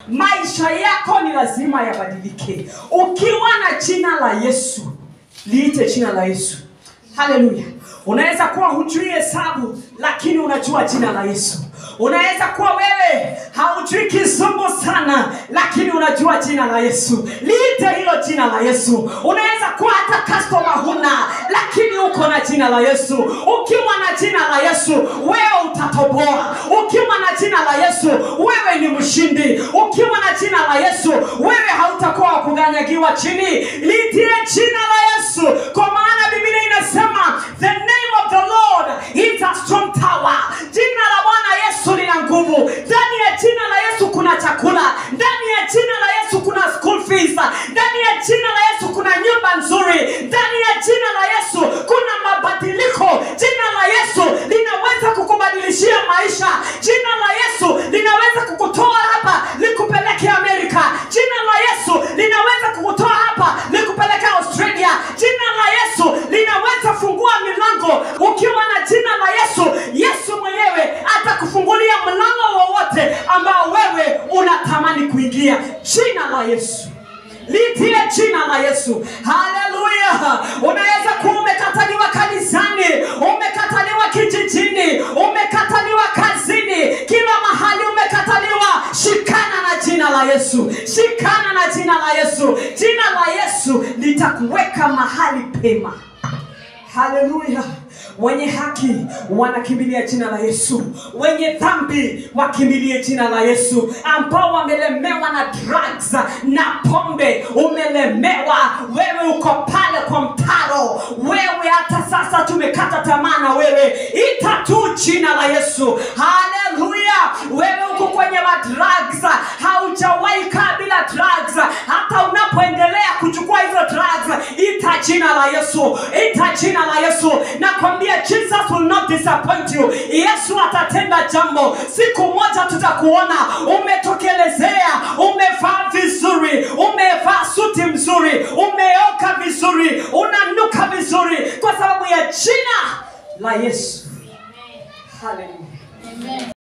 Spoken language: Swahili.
maisha yako ni lazima yabadilike ukiwa na jina la yesu liite jina la yesu haleluya unaweza kuwa hujui hesabu lakini unajua jina la yesu unaweza kuwa wewe haujui kizungu sana lakini unajua jina la yesu liite hilo jina la yesu unaweza kuwa hata kastoma huna lakini uko na jina la yesu ukiwa na jina la yesu wewe utatoboa ukiwa na jina la yesu wewe ni mshindi ukiwa na jina la yesu wewe hautakuwa wa kuganyagiwa chini litie jina la yesu kwa maana biblia inasema the name of the lord is a strong tower jina la bwana yesu lina nguvu ndani ya jina la yesu kuna chakula ndani ya jina la yesu kuna school fees ndani ya jina la yesu kuna nyumba nzuri ndani ya jina la yesu kuna mabadiliko jina la yesu linaweza kukubadilishia maisha jina la yesu linaweza kukutoa hapa likupeleke amerika jina la yesu linaweza kukutoa hapa likupeleke australia jina la yesu linaweza fungua milango ukiwa na jina la yesu yesu mwenyewe atakufungulia mlango wowote ambao wewe unatamani kuingia jina la yesu litie jina la yesu haleluya unaweza kuwa umekataliwa kanisani umekataliwa kijijini umekataliwa kazini kila mahali umekataliwa shikana na jina la yesu shikana na jina la yesu jina la yesu litakuweka mahali pema haleluya wenye haki wanakimbilia jina la yesu wenye dhambi wakimbilie jina la yesu ambao wamelemewa na drugs na pombe umelemewa wewe uko pale kwa mtaro wewe hata sasa tumekata tamaa na wewe ita tu jina la yesu haleluya wewe uko kwenye madrugs haujawahi kaa bila drugs hata unapoendelea kuchukua hizo drugs ita jina la yesu ita jina la yesu nakwambia jesus will not disappoint you yesu atatenda jambo siku moja tutakuona umetokelezea umevaa vizuri umevaa suti mzuri umeoka vizuri unanuka vizuri kwa sababu ya jina la yesu haleluya